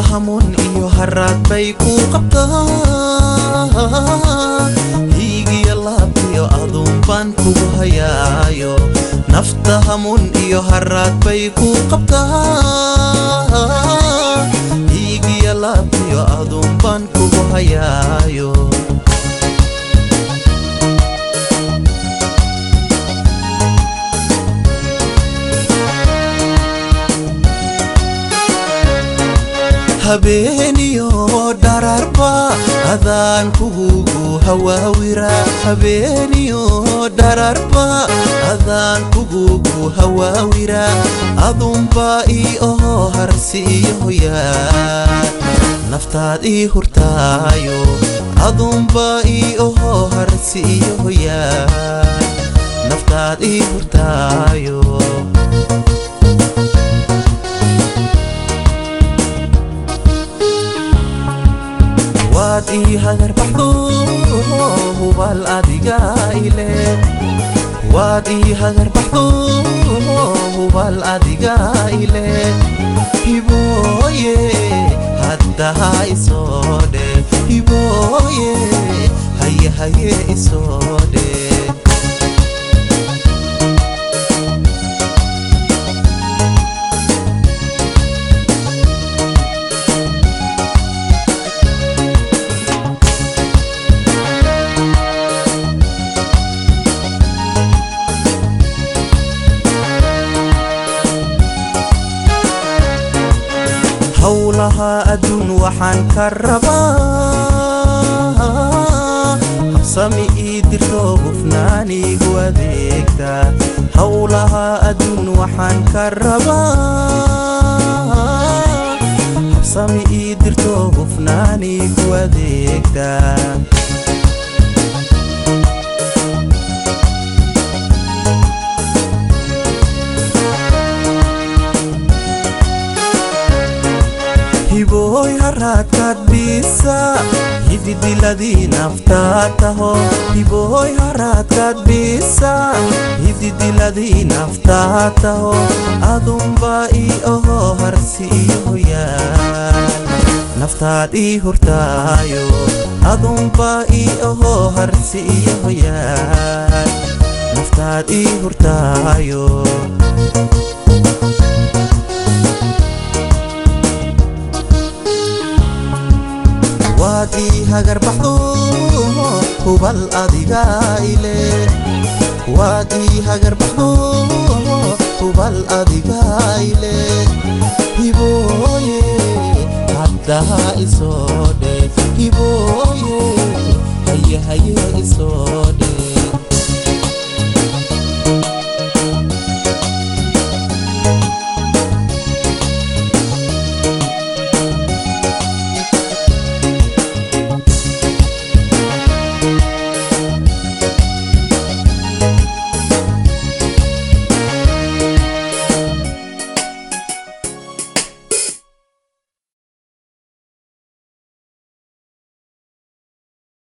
nafta hamuun iyo haraad bay ku qabtaa hiigiyo laabtiyo aduun baan kugu hayaayo nafta hamuun iyo haraad bay ku qabtaa hiigiyo laabtiyo aduun baan kugu hayaayo habeeniyo dhararba adaan kugugu hawaawira habeeniyo dhararba adaan kugugu hawaawira adunba ii oho harsiiyo hoyaa naftaad ii hurtaayo adunba ii oho harsiiyo hoyaa naftaad ii hurtaayo waad ii hagar baxdo hubal adiga ile waad ii hagar baxdo hubal adiga ile hibooye haddaha isoo dhe hibooye haye haye isoo dhe howlaha adduun waxaan ka rabaa habsami ii dirto hufnaanigu adeegta howlaha adduun waxaan ka rabaa habsami ii dirto hufnaanigu adeegta hibooy haraadkaad biisa hididiladii naftaa taho hibooy haraadkaad biisa hididiladii naftaa taho adunba ii oho harsiiyo hoyaal naftaad ii hurtaayo adunba ii oho harsiiyo hoyaal naftaad ii hurtaayo waad ii hagar baxdo hubal adiga ile waad ii hagar baxdo hubal adiga ile hibooye haddaha isoo dhe hibooye haye haye isoo dhe